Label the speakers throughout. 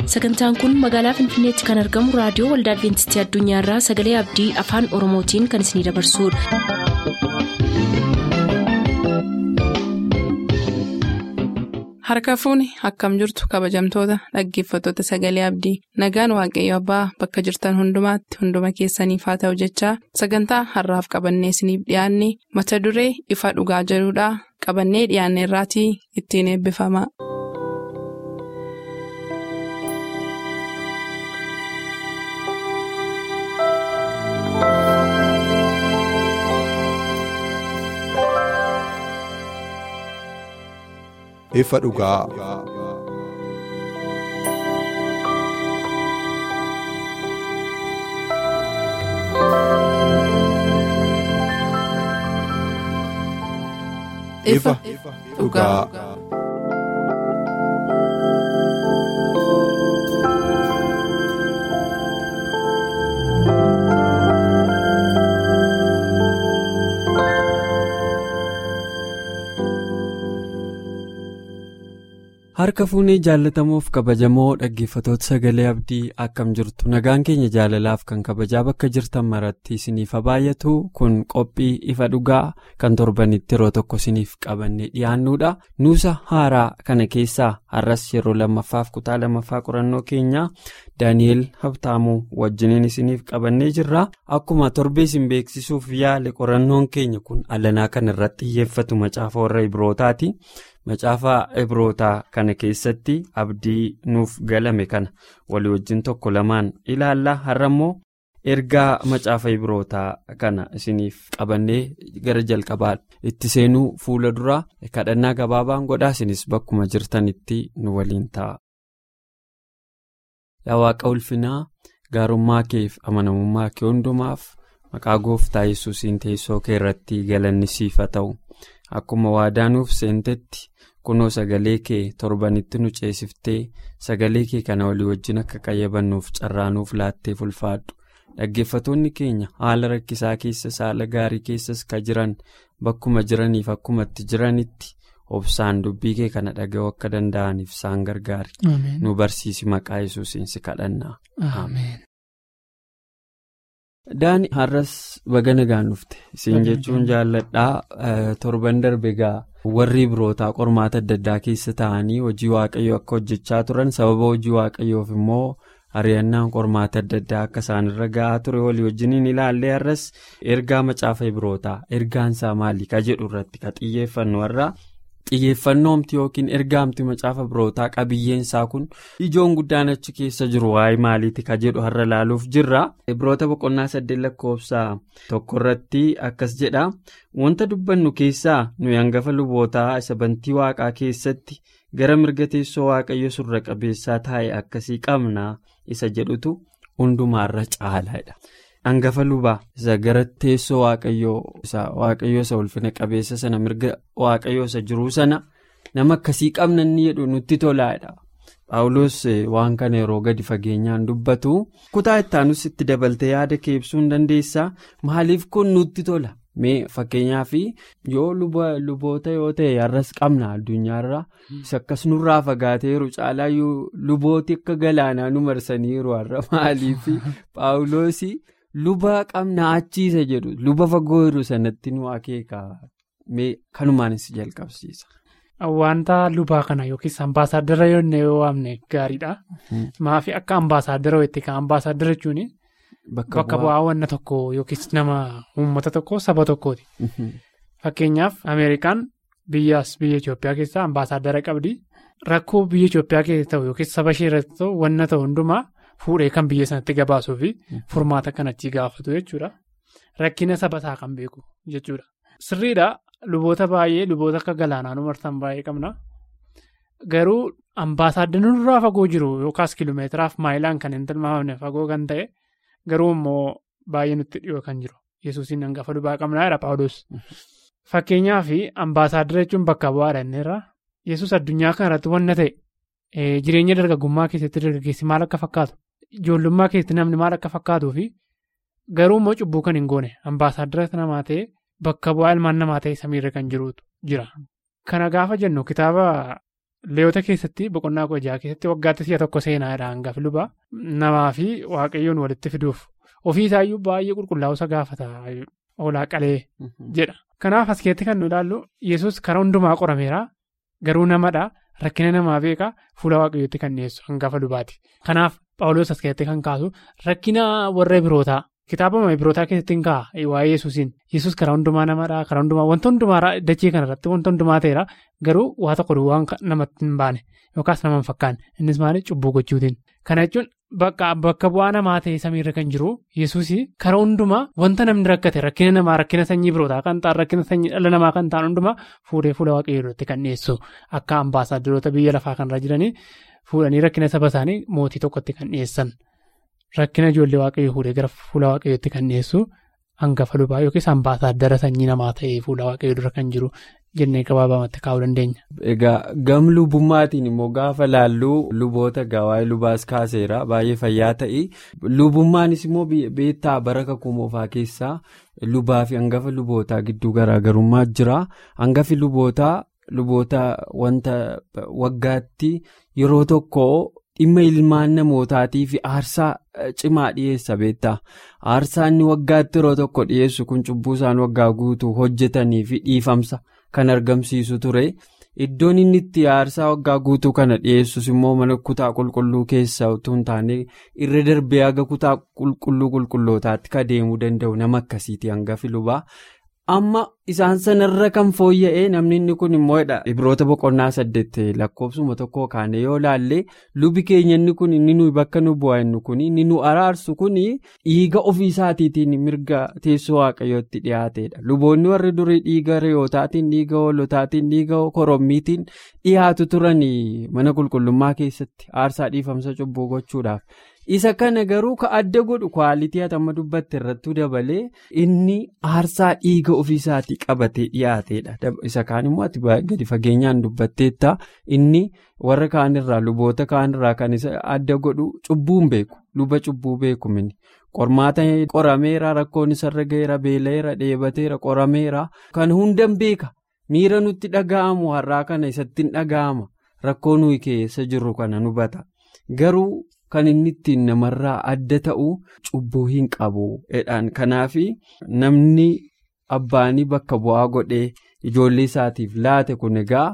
Speaker 1: sagantaan kun magaalaa finfinneetti kan argamu raadiyoo waldaa adventistii addunyaarraa sagalee abdii afaan oromootiin kan isinidabarsudha.
Speaker 2: harka fuuni akkam jirtu kabajamtoota dhaggeeffattoota sagalee abdii nagaan waaqayyo abbaa bakka jirtan hundumaatti hunduma keessaniif haa ta'u jechaa sagantaa harraaf qabannee isiniif dhiyaanne mata duree ifa dhugaa jedhudhaa qabannee dhiyaanne irraatii ittiin eebbifama.
Speaker 3: ifa dhugaa.
Speaker 2: ifa dhugaa.
Speaker 4: harka fuunee jaalatamuuf kabajamoo dhaggeeffatoota sagalee abdii akkam jirtu nagaan keenya jaalalaaf kan kabajaa bakka jirtan maratti isiniif baay'atu kun qophii ifa dhugaa kan torbanitti yeroo tokko isiniif qabannee dhiyaannuudha nuusa haaraa kana keessaa har'as yeroo lammaffaaf kutaa lammaffaa qorannoo keenya daani'el habtaamuu wajjiniin isiniif qabannee jirra akkuma torbee isin beeksisuuf yaale qorannoon keenya kun alanaa kan irratti xiyyeeffatu macaafa warra ibrootaati. macaafa ibrootaa kana keessatti abdii nuuf galame kana walii wajjin tokko lamaan ilaalla har'a immoo ergaa macaafa ibrootaa kana isiniif qabannee gara jalqabaa itti seenuu fuula duraa kadhannaa gabaabaan godhaa isinis bakkuma jirtanitti nu waliin ta'a. yaa waaqa ulfinaa gaarummaa keef amanamummaa kee hundumaaf maqaa gooftaa yesuusiin teessoo kee irratti galanni siif haa ta'u akkuma waadaa nuuf seentetti. kunoo sagalee kee torbanitti nu ceesiftee sagalee kee kana walii wajjin akka qayyabannuuf carraanuuf laattee ulfaadhu dhaggeeffatoonni keenya haala rakkisaa keessas haala gaarii keessas ka jiran bakkuma jiraniif akkuma itti jiranitti obsaan dubbii kee kana dhaga'uu akka danda'aniif isaan gargaari nu barsiisi maqaa yesuusiin si kadhannaa. daani har'as baga nagaan dhufte isin jechuun jaalladhaa torban darbe gaa. warri birootaa qormaata adda addaa keessa ta'anii hojii waaqayyoo akka hojjechaa turan sababa hojii waaqayyoof immoo ari'annaan qormaata adda addaa akka isaanirra ga'aa ture walii wajjiniin ilaallee har'as ergaa macaafa birootaa ergaansaa maali ka jedhu irratti ka xiyyeeffannu har'a xiyyeeffannoomti yookiin ergaamti macaafa birootaa qabiyyeensaa kun ijoon guddaan achi keessa jiru waa'ee maaliiti ka jedhu har'a laaluuf jirra biroota boqonnaa saddeet lakkoofsaa tokko irratti akkas jedha. wanta dubbannu keessaa nuyi hangafa lubootaa isa bantii waaqaa keessatti gara mirga teessoo waaqayyo surra qabeessaa taa'e akkasii qabna isa jedhutu hundumaarra caalaadha. hangafa lubaa isa gara teessoo waaqayyoo isa ulfina qabeessa sana mirga waaqayyoo isa jiruu sana nama akkasii qabna inni jedhu nutti tolaadha. paawulos waan kana yeroo gadi fageenyaan dubbatu kutaa ittaanus itti dabaltee yaada kee ibsuu hin dandeessaa maaliif kun nutti tola. mee fakkeenyaaf yoo luboota yoo ta'e har'as qabna addunyaarra isa akkas nurraa fagaateeru caalaa lubooti akka galaanaa nu marsaniiru har'a maaliif paawuloos luba qabna achiisa jedhu luba fagoo jiru sanatti nu akeeka mee kanumaanis jalqabsiisa.
Speaker 5: Wanta lubaa kana yookiis ambaasaaddara yoo waamne gaariidha. Maafi akka ambaasaaddara weetti kan ambaasaaddara jechuun. Bakka bu'aa wanna tokko yookiis nama uummata tokko saba tokkooti. Fakkeenyaaf Ameerikaan biyyaas biyya Itoophiyaa keessaa ambaasaaddara qabdi. Rakkoo biyya Itoophiyaa keessa ta'u yookiis saba ishee irratti ta'u wanna ta'u hundumaa fuudhee kan biyya sanatti gabaasuu fi furmaata kan achii gaafatu jechuudha. Rakkina saba isaa kan beeku jechuudha. Sirriidha luboota baay'ee luboota akka galaanaa nu marsan baay'ee qabna. Garuu ambaasaaddara nurraa fagoo jiru yookaas kiiloomeetiraaf maayilaan kan hin tilmaamamne fagoo kan ta'e. Garuu immoo baay'ee nutti dhiyoo kan jiru yesuusiin hangafa lubaa qabnaa jedha paawulos. Fakkeenyaaf ambaasaaddara jechuun bakka bu'aadha inni irraa yesus addunyaa kana irratti wanna ta'e jireenya dargaggummaa keessatti dargaggeessi maal akka fakkaatu ijoollummaa keessatti namni maal akka fakkaatuu fi garuu immoo cubbuu kan hin goone ambaasaaddara namaa ta'e bakka bu'aa ilmaan namaa ta'e samiirra kan jirutu jira. Kana gaafa jennu kitaaba leeyota keessatti boqonnaa kudha keessatti waggaatti si'a tokko seenaadha hangafi lubaa namaa fi waaqayyoon walitti fiduuf ofii isaayyuu baay'ee qulqullaa'uusa gaafata oolaa qalee jedha. Kanaaf as keessatti kan nu ilaallu yesus karaa hundumaa qorameera garuu namadha rakkina namaa beekaa fuula waaqayyootti kan dhiyeessu hangafa lubaati. Kanaaf Phaawulos as keessatti kan kaasu rakkina warra birootaa kitaaba birootaa keessatti hin kaa'a waa'ee yesuusiin yesus karaa hundumaa namadha karaa hundumaa wanta hundumaa dachee kanarratti wanta hundumaa ta'eera garuu waa tokko duwwaan namatti hin baane yookaas nama hin fakkaanne innis maali cubbuu gochuutiin. Kana jechuun bakka bu'aa namaa ta'e samiirra kan jiru yesuus karaa hundumaa wanta namni rakkate rakkina namaa rakkina sanyii birootaa kan ta'an rakkina sanyii dhala namaa kan ta'an hundumaa fuudhee fuula waaqayyoo irratti kan dhiyeessu akka ambaasaadarota biyya lafaa kanarra jiranii fuudhanii rakkina saba isaanii mootii tokkotti kan dhiyeessan rakkina ijoollee waaqayyoo fuudhee gara fuula waaqayyootti kan dhiyeessu hangafa lubaa yookiis ambaasaaddara sanyii namaa ta'ee fuula waaqayyoo dura kan jiru. jennee gabaabamatti kaa'uu dandeenya.
Speaker 4: Egaa gam lubummaatiin immoo gaafa laalluu luboota gawaa'ee lubaas kaaseera baay'ee fayyaa ta'e lubummaanis immoo beektaa bara kakuu moofaa keessaa lubaa fi hangafa lubootaa gidduu garaagarummaa jira hangafi lubootaa luboota wanta waggaatti yeroo tokko dhimma ilmaan namootaatii fi aarsaa cimaa dhiyeessa beektaa aarsaa inni waggaatti yeroo tokko dhiyeessu kun cubbuu isaan waggaa guutuu hojjetanii fi dhiifamsa. Kan argamsiisu ture iddoon inni itti aarsaa waggaa guutuu kana dhiyeessus immoo mana kutaa qulqulluu keessa utuu hin taane irra darbee haga kutaa qulqulluu qulqullootaatti ka deemuu danda'u nama akkasiiti hangafi lubaa amma isaan sanarra kan fooyya'ee namni inni kun immoo ibroota boqonnaa saddeet lakkoofsuma tokko kaane yoo laalle lubi keenya inni kun inni nuyi bakka nu bu'aa inni kun inni nu araarsu kun dhiiga ofiisaatiin mirga teessoo waaqayyootti dhiyaateedha luboonni warri durii dhiiga re'ootaatiin dhiiga hoolotaatiin dhiiga korommiitiin dhiyaatu turan mana qulqullummaa keessatti aarsaa dhiifamsa cubbuu gochuudhaaf. isa kana garuu ka adda godhu kwaalitii hatamma dubbatte irrattuu dabalee inni aarsaa dhiiga ofiisaatii qabatee dhiyaateedha isa kaan immoo ati gadi fageenyaan dubbatteetta inni warra kaanirraa luboota kaanirraa kan isa adda godhu cubbuun beeku luba cubbuu beeku mini qormaata qorameera rakkoon isarra ga'eera beela'eera dheebateera qorameera kan hundan beeka miira nutti dhaga'amu har'aa kana isatti hin dhaga'ama rakkoo nuyi keessa jirru kana hubata garuu. Kan inni ittiin namarraa adda ta'u cubbuu hin qabu. Kanaaf namni abbaanii bakka bu'aa godhee ijoollee isaatiif laate kun egaa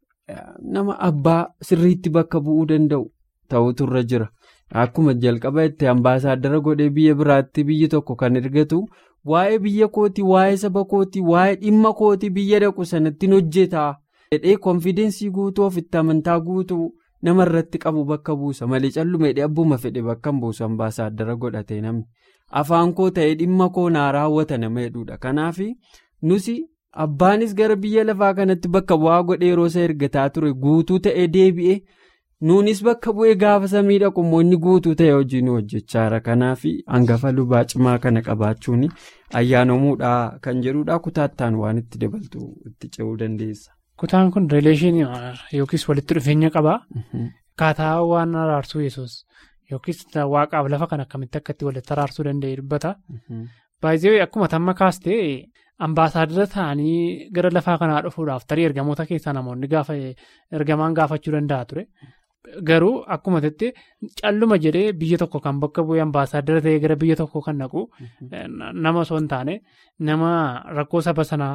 Speaker 4: nama abbaa sirriitti bakka bu'uu danda'u ta'utu irra jira. Akkuma jalqaba itti ambaasaaddara godhee biyya biraatti biyyi tokko kan ergatu waa'ee biyya kootii, waa'ee saba kootii, waa'ee dhimma kootii biyya dhaqu sanattiin hojjetaa. Jedhee konfidensii guutuu ofitti amantaa guutuu. nama irratti qabu bakka buusa malee callumeedhee abbuma fedhe bakka buusu ambaasaaddara godhatee namni afaan koo ta'ee dhimma koo naa raawwata nama hedduudha kanaaf nusi abbaanis gara biyya lafaa kanatti bakka bu'aa godhee yeroo isa ergataa ture guutuu ta'ee deebi'e nuunis bakka bu'ee gaafa samii dhaqu immoo inni guutuu ta'e hojii nu hojjechaara kanaaf hangafa lubaa cimaa kana qabaachuun ayyaanomuudhaa kan jedhudha kutaattaan waan itti dabaltu itti ce'uu dandeessa.
Speaker 5: Kutaan kun rileeshinii yookiis walitti dhufeenya qabaa. Akkaataa waan araarsuu yesus yookiis waaqaaf lafa kan akkamitti akkatti walitti araarsuu danda'e dubbata. Baay'ee akkuma tamma kaastee ambaasaaddara ta'anii gara lafaa kanaa dhufuudhaaf tarii ergamoota keessaa namoonni gaafa ergamaan gaafachuu danda'a ture. Garuu akkuma jettee calluma jedhee biyya tokko kan bakka bu'ee ambaasaaddara ta'ee gara biyya tokko kan naqu nama osoo hin taane nama rakkoo saba sanaa.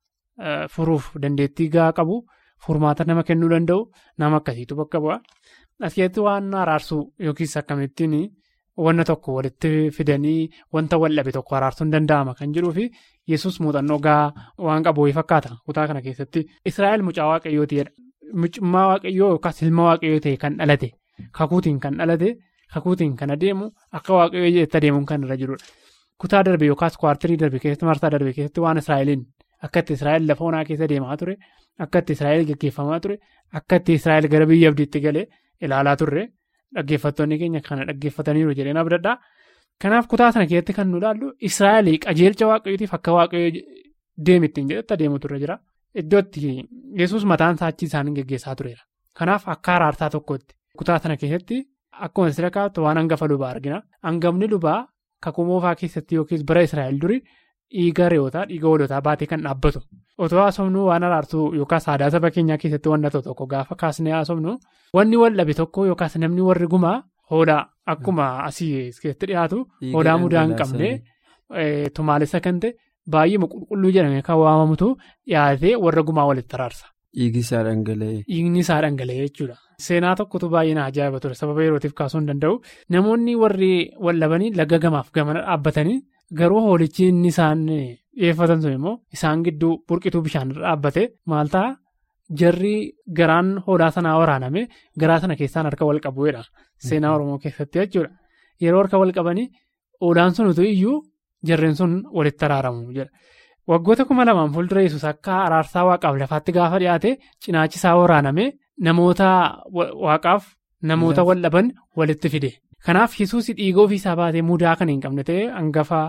Speaker 5: Furuuf dandeettii gahaa qabu furmaata nama kennuu danda'u nama akkasiitu bakka bu'a. Askeetti waan araarsuu yookiis akkamittiin wanna tokko walitti fidanii wanta wal dhabe tokko araarsuun danda'ama kan jedhuu fi yesus muuxannoo gahaa waan qabu fakkaata kutaa kana keessatti. Israa'el mucaa waaqayyootiidha. Mucummaa waaqayyoo yookaas ilma waaqayyoo ta'e kan dhalate kakuutiin kan dhalate kakuutiin kan adeemu akka waaqayyoo jedhetti adeemuun kan irra jirudha. Kutaa darbe yookaas kwaartirii darbe keessatti marsaa darbe keessatti waan Israa'eliin. Akka itti Israa'el lafa onaa keessa deemaa ture akka itti Israa'el gaggeeffamaa ture akka itti Israa'el gara biyya abdiitti galee ilaalaa turre dhaggeeffattoonni keenya kana dhaggeeffataniiru jedheen abdadhaa. Kanaaf kutaa sana keessatti kan nu ilaallu Israa'el qajeelcha waaqayyootiif akka waaqayyoo deemittiin jedhetti adeemu turre jira. Iddootti yesus mataan saachii isaanii gaggeessaa tureera. Kanaaf akka araarsaa tokkotti kutaa sana keessatti akkuma sira kaa'attu waan hangafa lubaa argina. Hangafni lubaa kakuu moofaa keessatti yookiis bara Israa'el duri. dhiiga re'ootaa dhiiga hoolotaa baatee kan dhaabbatu. Otoo haasofnu waan araartuu yookaas aadaa saba keenyaa keessatti wanna tokko gaafa kaasnee haasofnu wanni wal dhabe tokko yookaas namni warri gumaa hoolaa akkuma asii keessatti dhiyaatu hoolaa mudaa hin qabne tumaalessa kan ta'e baay'ee qulqulluu jedhamee kan waamamutu dhiyaatee warra gumaa walitti araarsa.
Speaker 4: Dhiigni isaa dhangala'ee.
Speaker 5: Dhiigni isaa dhangala'ee jechuudha. Seenaa tokkotu baay'ee na ajaa'iba ture sababa yerootiif kaasuu hin danda'u namoonni warri wallabanii laga gamaaf gamana dhaabbatanii garuu hoolichi inni isaan dhiyeeffatan sun immoo isaan gidduu burqituu bishaan dhaabbate maal ta'a jarri garaan hoolaa sanaa waraaname garaa sana keessaan harka wal qabuudha seenaa oromoo keessatti jechuudha yeroo harka wal qabanii hoolaan sunutu iyyuu jarreen sun walitti araaramu jedha. Waggoota kuma lamaan fuuldura yesus akka araarsaa waaqaaf lafaatti gaafa dhiyaate cinaachi isaa waraaname namoota waaqaaf namoota wal dhaban walitti fide. Kanaaf yesus dhiiga ofiisaa baatee mudaa kan hin qabne ta'e hangafa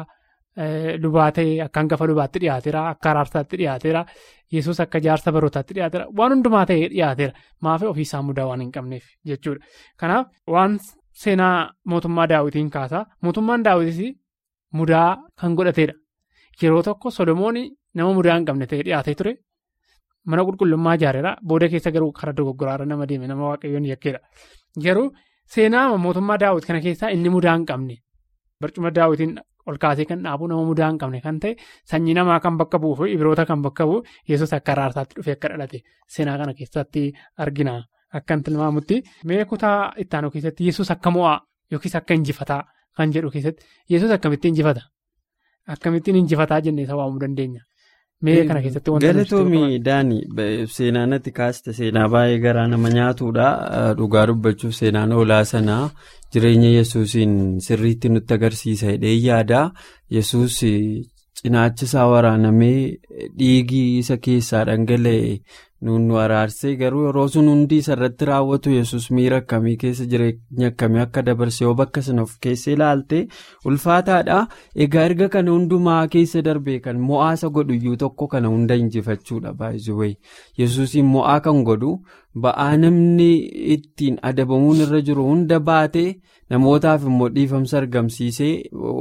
Speaker 5: lubaa ta'e akka hangafa lubaatti dhiyaateera akka araarsaatti dhiyaateera yesus akka jaarsa barootaatti dhiyaateera waan hundumaa ta'e dhiyaateera maafii ofiisaa mudaa waan hin qabneef jechuudha. Kanaaf waan seenaa mootummaa daawwitiin kaasa mootummaan daawwitis mudaa kan godhateedha. Yeroo tokko Solomoon nama mudaa hin qabne ta'ee dhiyaatee ture mana qulqullummaa ijaareera booda keessa garuu karaa dogoggoraarra nama deeme nama waaqayyoon yakkeedha. Garuu seenaa mootummaa daawwit kana keessaa inni mudaa hin qabne barcuma daawwitiin ol kaasee kan dhaabu nama mudaa hin qabne kan ta'e sanyii namaa kan bakka bu'uu fi ibiroota kan bakka bu'u yesus akka araarsaatti dhufee akka dhalate seenaa kana keessatti argina akkan tilmaamutti mee kutaa ittaanuu keessatti yesus akka mo'aa yookiis akka injifataa kan jedhu keessatti yesus akkamitti injifata. Akkamittiin injifataa jennee isa waamuu dandeenya. Mee kana keessatti wantoota
Speaker 4: Galatoomii Daani seenaa natti kaaste seenaa baay'ee garaa nama nyaatudha. Dhugaa dubbachuuf seenaan hoolaa sanaa jireenya yesuusiin sirriitti nutti agarsiisa hidhee yaada. Yesuus cinaacha isaa waraanamee dhiigii isa keessaa dhangala'e nu araarsee garuu yeroo sun hundi isarratti raawwatu yesus miira akkamii keessa jireenya akkamii akka dabarse yoo bakka sana of keessa ilaalte ulfaataadha. Egaa erga kana hundumaa keessa darbee kan mo'aasa godhu iyyuu tokko kana hunda injifachuudha baay'ee yesuusiin mo'aa kan godhu ba'aa namni ittiin adabamuun irra jiru hunda baatee namootaaf immoo dhiifamsa argamsiisee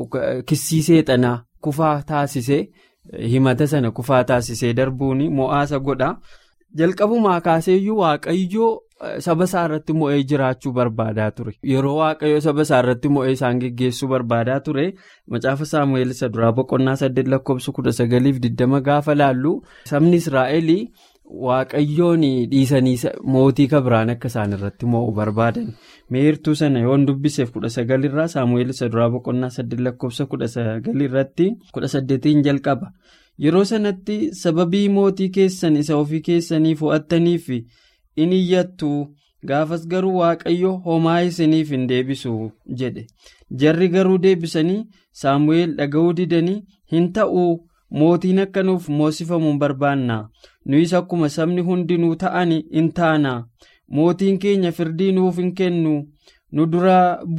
Speaker 4: kissii xanaa kufaa taasisee himata sana kufaa taasisee darbuun mo'aasa godha. jalqabumaa kaaseeyyuu waaqayyoo saba isaa irratti mo'ee jiraachuu barbaadaa ture yeroo waaqayyoo saba isaa irratti mo'ee isaan geggeessuu barbaadaa ture macaafa saamu'eel isa duraa boqonnaa saddeet lakkoofsa kudha sagaliif digdama gaafa laallu sabni israa'el waaqayyoon dhiisanii mootii kabiraan akka isaan irratti mo'u barbaadan meertuu sana yoon dubbiseef kudha sagalirraa saamu'eel isa duraa boqonnaa saddeet lakkoofsa kudha sagalirratti kudha saddeetiin jalqaba. Yeroo sanatti sababii mootii keessan isa ofii keessanii fo'attaniif in iyyattu gaafas garuu waaqayyo homaa isiniif hin deebisu jedhe jarri garuu deebisanii saamu'eel dhaga'uu didanii hin ta'u mootiin akka nuuf moosifamu barbaanna nuyis akkuma sabni hundinuu ta'an in taana mootiin keenya firdii nuuf hin kennu nu dura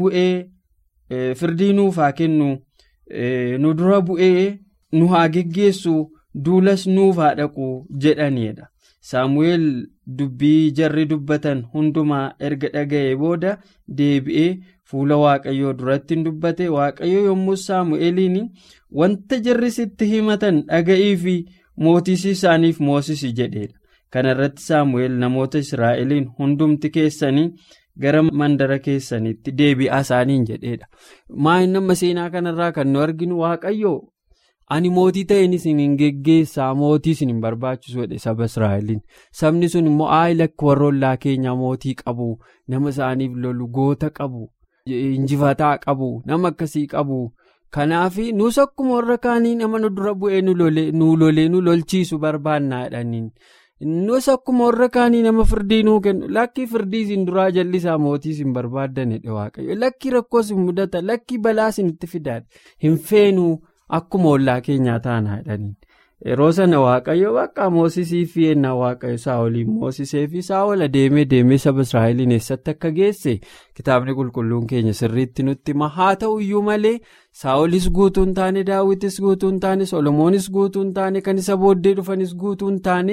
Speaker 4: bu'ee firdii nuuf haa kennu nu dura bu'ee. nu haa geggeessu duulas nuuf haa dhaqu jedhaniidha saamu'eel dubbii jarri dubbatan hundumaa erga dhaga'ee booda deebi'ee fuula waaqayyoo duratti hin dubbate waaqayyo yommuu saamu'eeliin wanta jarri sitti himatan dhaga'ii fi mootis isaaniif moosisi jedheedha kana irratti saamu'eel namoota israa'eliin hundumti keessanii gara mandara keessanitti deebi'aa isaaniin jedheedha maayin nama seenaa kanarraa kan nu arginu waaqayyo. ani mootii ta'een isin hin geggeessaa mootii isin hin barbaachisu jedhe saba israa'eliin sabni sun immoo aayilakki warra ollaa keenyaa mootii qabu nama isaaniif lolu goota qabu injifataa qabu nama akkasii qabu kanaaf nus akkuma warra kaanii nama nu dura bu'ee nu lolee nu lolchiisu barbaannaa jedhaniin nus akkuma warra kaanii nama firdii nuu kennu lakkii firdii isin duraa jallisaa mootii isin barbaaddan jedhe waaqayyo lakkii rakkoos hin mudata lakkii balaa isin itti fidaadha hin feenuu. Akkuma ollaa keenyaa taanaa jedhaniin yeroo sana waaqayyo bakka moosisii fi ennaa waaqayyo saawoliin moosisee fi saawol adeemee deemee saba israa'eliin eessatti akka geesse kitaabni qulqulluun keenya sirriitti nutti hima haa ta'u iyyuu malee saawolis guutuu hin taane daawwitis guutuu hin taane solomoonis guutuu hin taane kan isa booddee dhufanis guutuu hin taane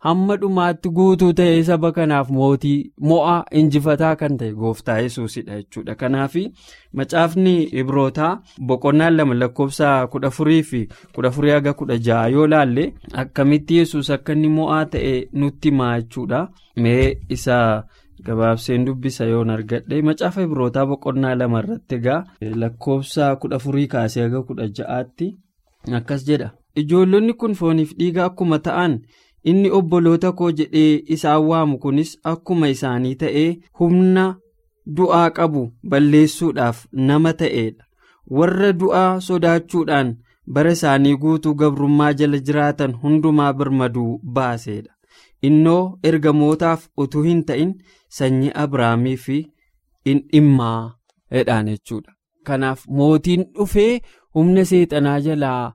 Speaker 4: hamma dhumaatti guutuu ta'ee saba kanaaf mootii mo'aa injifataa kan ta'e gooftaa yesuusidha jechuudha kanaaf macaafni ibrootaa boqonnaan lama lakkoofsa kudha afurii fi kudha afurii haga kudha ja'a yoo laalle akkamitti yesuus akka inni mo'aa ta'e nutti himaa jechuudha mee isa. gabaabseen dubbisa yoon argadhe macaafa ibrootaa boqonnaa lama irratti egaa lakkoofsa kudha afurii kaasee haga kudha ja'aatti akkas jedha ijoollonni kun fooniif dhiiga akkuma ta'an inni obboloota koo jedhee isaan waamu kunis akkuma isaanii ta'ee humna du'aa qabu balleessuudhaaf nama ta'edha warra du'aa sodaachuudhaan bara isaanii guutuu gabrummaa jala jiraatan hundumaa birmaduu baaseedha. innoo ergamootaaf utuu hin ta'in sanyii abrahaamii fi dhimmaa jedhaan jechuudha. Kanaaf mootiin dhufee humna seexanaa jalaa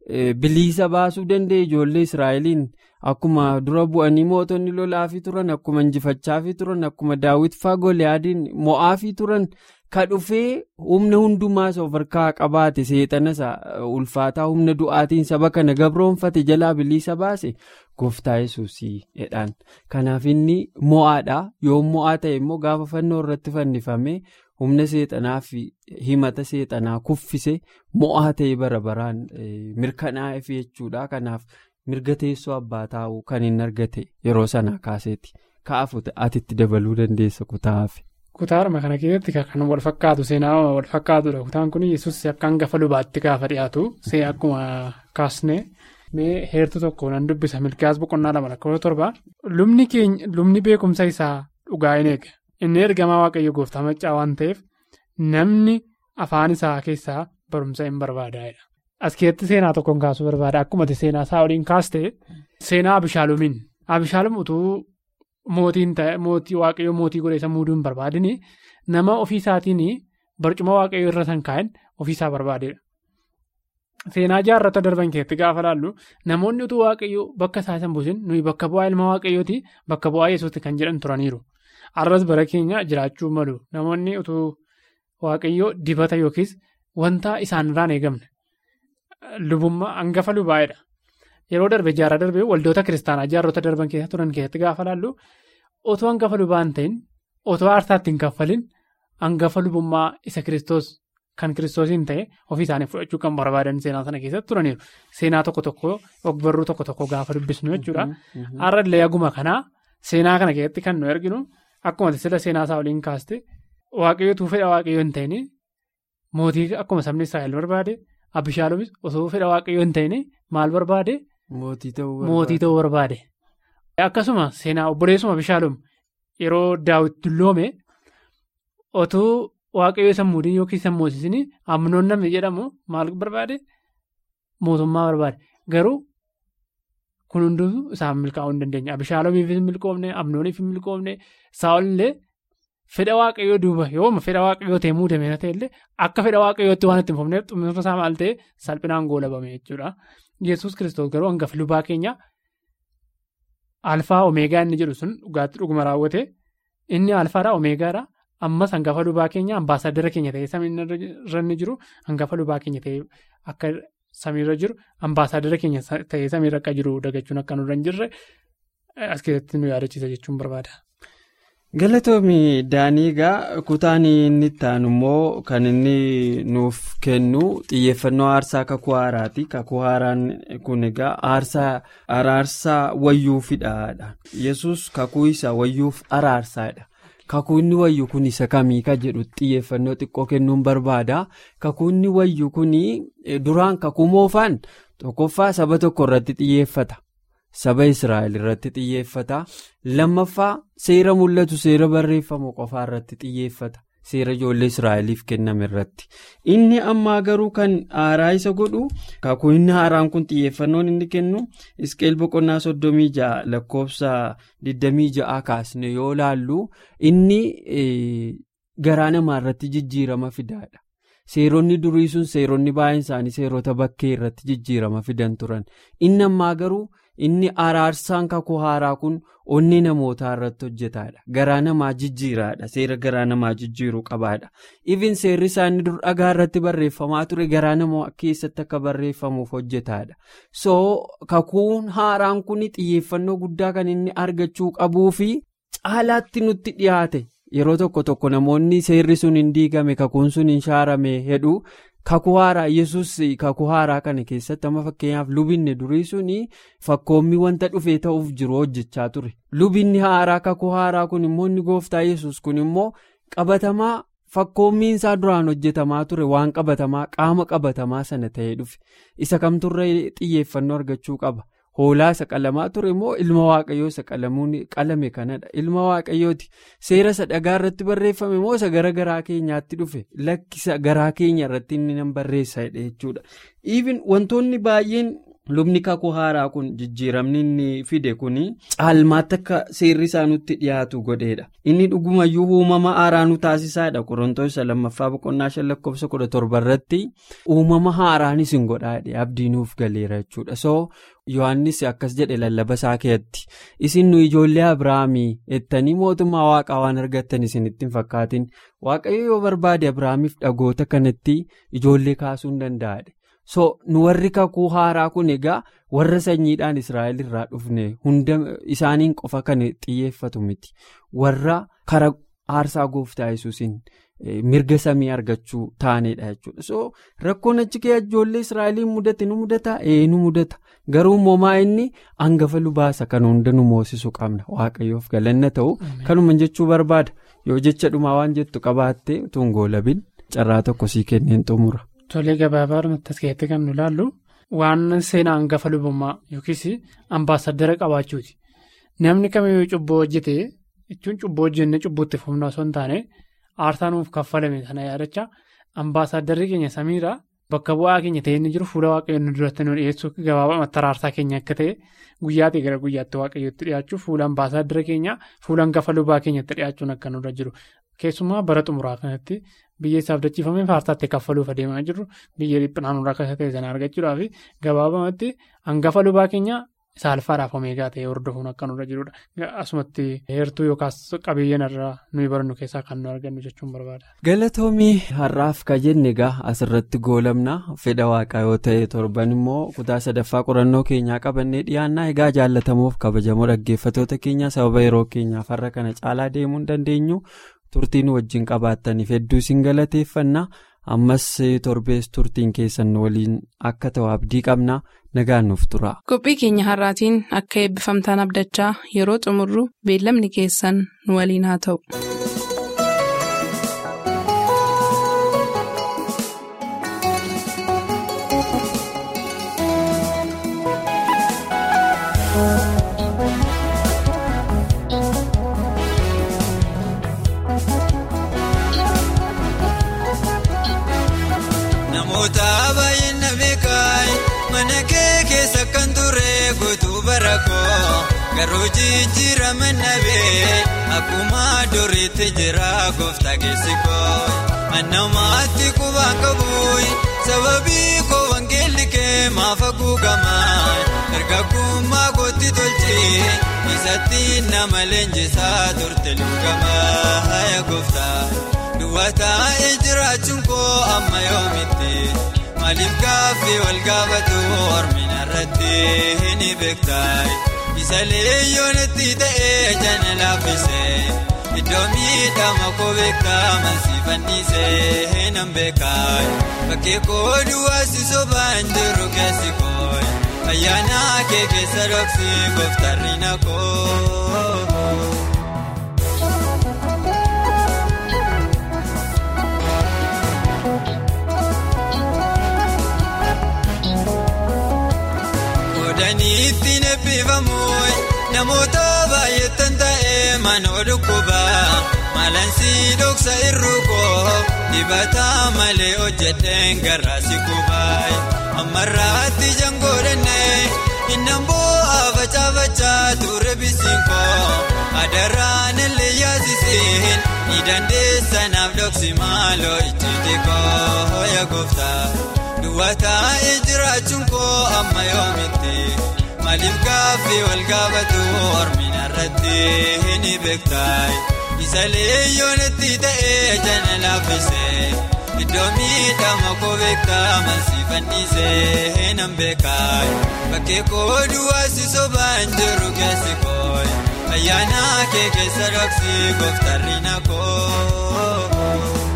Speaker 4: bilisa baasuu danda'e ijoollee Israa'eliin akkuma dura bu'anii mootonni lolaafii turan akkuma injifachaafii turan akkuma daawwitfaa goliyaadiin mo'aafii turan ka dhufee humna hundumaa of harkaa qabaate seexana ulfaataa humna du'aatiin saba kana gabroonfate jalaa bilisa baase gooftaa yesuusii jedhaan kanaaf inni mo'aadha yoo mo'aa ta'e immoo gaafa fannoo irratti fannifamee humna seexanaa fi himata seexanaa kuffise mo'aa ta'e bara baraan mirkanaa'eef jechuudha kanaaf mirga teessoo abbaa taa'uu kan hin argate yeroo sanaa kaaseeti ka'afu atitti dabaluu dandeessa kutaafi.
Speaker 5: Kutaaruma kana keessatti kan wal fakkaatu seenaa wal fakkaatudha. Kutaan kun yesus akka hangafa lubaatti gaafa dhiyaatu see akkuma kaasne mee heertuu tokko nan dubbisa milkaas boqonnaa lama lakkoofsa torba. Lubni keenya lubni beekumsa isaa dhugaa hin eega. Inni ergamaa waaqayyo gooftaa maccaa waan ta'eef namni afaan isaa keessaa barumsa hin barbaadaa'edha. As keessatti seenaa tokkoon kaasuu barbaada. Akkuma seenaa isaa waliin kaaste seenaa Abishaalumiin. Abishaalum utuu. Mootiin ta'e mootii waaqayyoo mootii godhe isa muuduu hin barbaadini nama ofii isaatiin barcuma waaqayyoo irra san kaa'an ofii isaa barbaadeedha. Seenaa jaarrata darban keessatti gaafa laallu namoonni utuu waaqayyoo bakka isaa san buusin nuyi bakka bu'aa ilma waaqayyooti bakka bu'aa yesuutti kan jedhan turaniiru. Arras bara keenya jiraachuu malu namoonni utuu waaqayyoo dibata yookiis wanta isaanirraan eegamne lubummaa hangafa lubaa'edha. Yeroo darbe jaarraa darbe waldoota kiristaanaa jaarrota darban keessa turan keessatti gaafa laallu otoo hangafa lubaa hin ta'in otoo aarsaatti hin kaffalin hangafa lubummaa isa kiristoos kan kiristoosiin ta'e ofii isaanii fudhachuu kan barbaadan seenaa sana keessatti turaniiru. Seenaa tokko tokko ogbarruu tokko tokko gaafa dubbisnu jechuudha. Har'allee aguma kanaa seenaa kana keessatti kan nu arginu akkuma sila seenaa isaa waliin kaaste waaqayyootuu fedha waaqayyoo hin ta'in mootii akkuma sabni Israa'el barbaade Abishaalumis osoo fedha waaqayyoo hin ta'in maal barbaade.
Speaker 4: Mootii
Speaker 5: ta'uu barbaade. Akkasuma seenaa obboleessuma Abishaalum yeroo daawwit dulloome otuu waaqayyoo isa muudin yookiin isa moosisin amnoon namni jedhamu maal barbaade mootummaa barbaade garuu kun hunduu isaan milkaa'uu hin dandeenye Abishaalumiif hin milkoofne amnooniif hin milkoofne saa'olillee fedha waaqayyoo duuba yooma fedha waaqayyoo ta'e muudame ta'e illee akka fedha waaqayyootti waan itti hin fufneef xumurri isaa maal ta'e salphinaan goolabame jechuudha. Yesuus kiristoos garuu hangafa lubaa keenya alfaa omeegaa inni jedhu sun dhugaatti dhuguma raawwate inni alfaadha omeegaadha ammas hangafa lubaa keenya ambaasaadara keenya ta'ee samiirra inni jiru hangafa lubaa keenya ta'ee akka samiirra jiru ambaasaadara keenya ta'ee samiirra akka jiru dagachuun akka nurra hin jirre as keessatti nu yaadachiisa jechuun barbaada.
Speaker 4: Galatoomii Daaniigaa kutaan inni itti aanu immoo kan inni nuuf kennu xiyyeeffannoo aarsaa kakuu haaraati. Kakuu haaraan kun egaa aarsaa araarsaa wayyuufidha. Yesus kakuu isa wayyuuf araarsaadha. Kakuu inni wayyu kun isa kamii ka jedhu xiyyeeffannoo xiqqoo kennuun barbaada. Kakuu inni wayyu kun duraan kakuu moofaan tokkoffaa saba tokko irratti xiyyeeffata. Saba Israa'el irratti xiyyeeffata. Lammaffaa seera mul'atu seera barreeffamu qofaa irratti xiyyeeffata. Seera ijoollee Israa'eliif kenname irratti. Inni ammaa garuu kan haaraa isa godhu kakuu inni haaraan kun xiyyeeffannoon inni kennu Isqeel boqonnaa soddomii ja'a lakkoofsa digdamii ja'a kaasne yoo laallu inni garaa namaa irratti jijjiirama fidaadha. Seeronni durii sun seeronni baay'een isaanii seerota bakkee irratti jijjiirama fidan turan. Inni ammaa garuu. inni araarsaan kakuu haaraa kun onni namootaa irratti hojjetaadha garaa namaa jijjiiraadha seera garaa namaa jijjiiruu qabaadha even seerri isaanii dur dhagaa irratti barreeffamaa ture garaa namaa keessatti akka barreeffamuuf hojjetaadha so kakuun haaraan kun xiyyeeffannoo guddaa kan inni argachuu qabuu fi caalaatti nutti dhiyaate yeroo tokko tokko namoonni seerri sun hin diigame kakuun sun hin shaarame hedhu. kakuu haaraa yesus kakuu haaraa kana keessatti amma fakkeenyaaf lubinni durii suni fakkoommi wanta dhufee ta'uuf jiru hojjechaa ture lubinni haaraa kakuu haaraa kun immoo inni gooftaa yesus kun immoo qabatamaa fakkoommiin isaa duraan hojjetamaa ture waan qabatamaa qaama qabatamaa sana ta'ee dhufe isa kamturra xiyyeeffannoo argachuu qaba hoolaa isa qalamaa ture immoo ilma waaqayyoo isa qalame kanadha ilma waaqayyooti seera isa dhagaa irratti barreeffame immoo isa gara garaa keenyaatti dhufe lakkisa garaa keenya irratti inni nan barreessa jechuudha even wantoonni baay'een lubni kakuu haaraa kun jijjiiramni inni fide kun caalmaatti akka seerri isaa nutti dhiyaatu godheedha inni dhugumayyuu uumama haaraa nu taasisaadha qorontoos isa lammaffaa boqonnaa shan lakkoofsa kudha torba irratti uumama haaraanis hin godhaadhe abdii nuuf galeera jechuudha so yohannis akkas jedhe lallaba isaa keessatti isin nu ijoollee abiraamii jettanii mootummaa waaqaa waan argattan isinitti hin fakkaatin waaqayyo yoo barbaade abiraamiif dhagoota kanatti ijoollee kaasuu hin danda'adhe. so nu warri kakuu haaraa kun egaa warra sanyiidhaan israa'el irraa dhufne hunda isaaniin qofa kan xiyyeeffatu miti warra kara aarsaa gooftaa yesuusin mirga samii argachuu taaneedha jechuudha so rakkoon achi kee ijoollee israa'eliin mudate nu mudata ee nu mudata garuu moomaa inni hangafa lubaasa kan hunda nu moosisu qabna waaqayyoof galanna ta'u kanuma jechuu barbaada yoo jecha dhumaa waan jettu qabaatte tungoo labin carraa tokko sii kenneen xumura.
Speaker 5: Tolee gabaabaadhumatti as keessatti kan nu ilaallu waan seenaa hangafa lubummaa yookiis ambaasaddara qabaachuuti. Namni kamiyyuu cubbuu hojjete jechuun cubbuu hojjenne cubbuutti fufna osoo hin taane aarsaa nuuf kaffalame sana yaadacha ambaasaddarri keenya samiirraa bakka bu'aa keenya ta'ee inni jiru fuula waaqayyoon nu duratti nu dhiyeessuu gabaabaa aarsaa keenya akka ta'e guyyaatii gara guyyaatti waaqayyootti dhiyaachuu fuula ambaasaddara keenya fuula hangafa lubaa keenyatti dhiyaachuun akka nurra jiru. Keessumaa bara xumuraa kanatti biyya isaaf dachiifamee faarsaatti kaffaluuf adeemaa jirru biyya dhiphinaan irraa akka ta'e sana argachuudhaaf gabaabamatti hangafa lubaa keenya saalfaadhaaf omeegaa ta'e hordofuun akka nurra jirudha. Asumatti heertuu yookaas qabiyyeen irraa nuyi barannu keessaa kan nu argannu jechuun barbaada.
Speaker 4: Galatoomii har'aaf ka jenne egaa asirratti goolamna fedha waaqaa yoo ta'e torban immoo kutaa sadaffaa qorannoo keenyaa qabannee dhiyaannaa egaa jaallatamuuf kabajamoo dhaggeeffatoota keenya sababa yeroo keenyaaf har'a kana caalaa deemuu hin dandeenyu. turtiin wajjin qabaattaniif hedduu isin galateeffanna ammas torbees turtiin keessan waliin akka ta'u abdii qabna nagaan nuuf tura.
Speaker 2: qophii keenya har'aatiin akka eebbifamtaan abdachaa yeroo xumurru beellamni keessan nu waliin haa ta'u.
Speaker 3: Namoota baay'ina beekaay mana kee keessa kan ture guutuu bara koo garuu jijjiirama nabee akkuma duriitti jira gooftaa keessi koo annamaatti qubaan qabuun sababii koo wangeelli kee maaf haguugamaa erga gummaa gootti tolchee isatti nama leenjisaa turte lugamaa yaa gooftaa. Duwwaataa jiraachuun koo amma yoomitti maaliif gaaffii wal gaafatu hormina irratti ni beektaa isa leeyyoonitti ta'ee jana laaffisee iddoo miidhama koo beektaa mansi fannisee nan beekaa bakkee koo duwwaasi sobaan jiru keessi koo ayyaana kee keessa dhoksi gooftarri na koo. Ittiin eebbifamuun namoota baay'eetan ta'ee manoo dhukkubaa maalansi dhoksa irrukoo dibata malee hojjeteen garraasi kubaa ammarraatti jangoodhannee innan bu'aa facaafachaa ture bisinkoo adaraan illee yaasisiin ni dandeessanaaf dhoksi maaloo ijjiiti koo yaa gooftaa. Duwwaataa jiraachuun koo amma yoomitti maaliif gaaffii wal gaafatu hormina irratti ni beektaa isa leeyyoonatti ta'ee jana laaffisee iddoo miidhama koo beektaa mansii fannisee nan beekaa bakkee koo duwwaasi sobaan jiru keessi koo ayyaana kee keessa dhaqsi gooftarri na koo.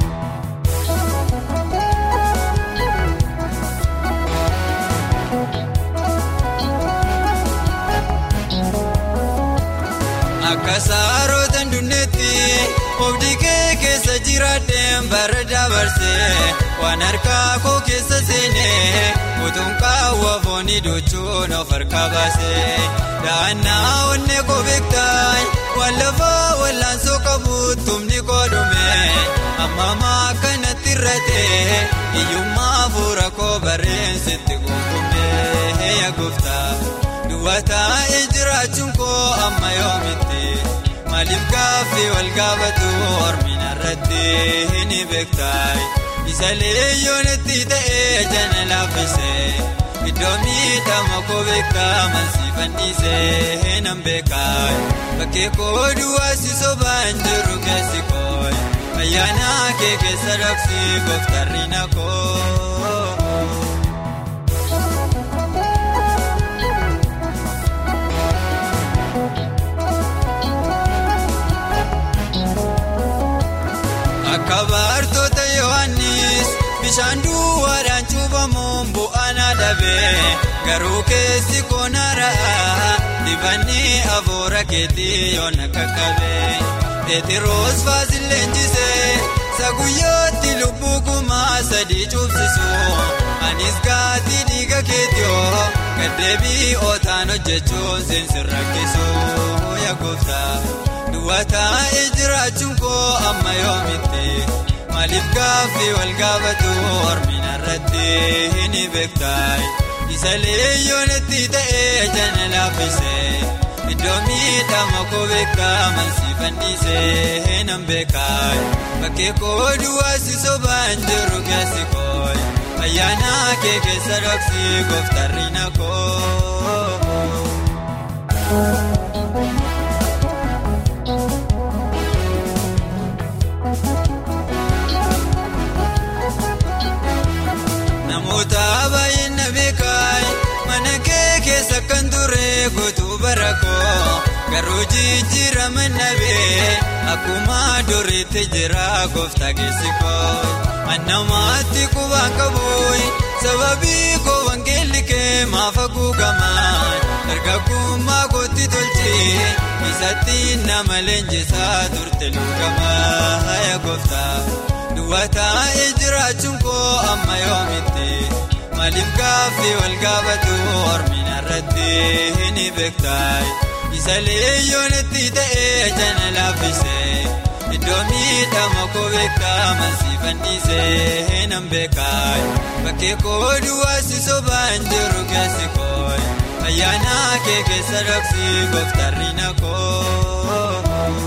Speaker 3: Akka saarota dunneetti oobdii kee keessa jiraadheen bara dabarsee waan harkaa koo keessa seenee utuun qaawwa foonii dochuun of harkaa baasee da'annaa onnee koo beektaa waan lafaa wallaansoo qabu tumni koo dhume ammamaa akkanatti irratee hiyyummaa fuula koo barreessitti gonkummee yaa gooftaa. Duwwaataa jiraachuun koo amma yoomitti maaliif gaaffii wal gaafatu hormina irratti ni beektaa isa leeyyoonatti ta'ee jana laaffisee iddoo miidhama koo beektaa mansii fannisee nan beekaa bakkee koo duwwaasi sobaan jiru keessi koo ayyaana kee keessa dhaqsi gooftarri na koo. Akka baartoota Yohaannis bishaan duwwaadhaan cuubamuun bu'aan adabee garuu keessi koonaaraa dibanni afuura keetii yoona qaqqabee Peetiroos faasil leenjisee saguyyooti lubbuu kumaa sadii cuubsisu anis gaatii dhiiga keetiyoo gaddeebii ootaan hojjechuun seensi rakkisu yaa gooftaa. Duwwaataa jiraachuun koo amma yoomitti maaliif gaaffii wal gaafatu hormina irratti ni beektaa isa leeyyoonatti ta'ee jana laaffisee iddoo miidhama koo beektaa mansii fannisee nan beekaa bakkee koo duwwaasi sobaan jiru keessi koo ayyaana kee keessa dhaqsi gooftarri na koo. Namoota baay'een na beekaa mana kee keessa kan ture guutuu bara koo garuu jijjiirama nabee akkuma duriitti jira gooftaa keessi koo annamaatti qubaan qabu sababii koo wangeelli kee maaf haguugaman dargaggummaa kootti tolchi isatti nama leenjisaa turte luugamaa yaa gooftaa. Duwwaataa jiraachuun koo amma yoomitti maaliif gaaffii wal gaafatu hormina irratti ni beektaa isa leeyyoonatti ta'ee jana laaffisee iddoo miidhama koo beektaa mansii fannisee nan beekaa bakkee koo duwwaasi sobaan jiru keessi koo ayyaana kee keessa dhaqsi gooftarri na koo.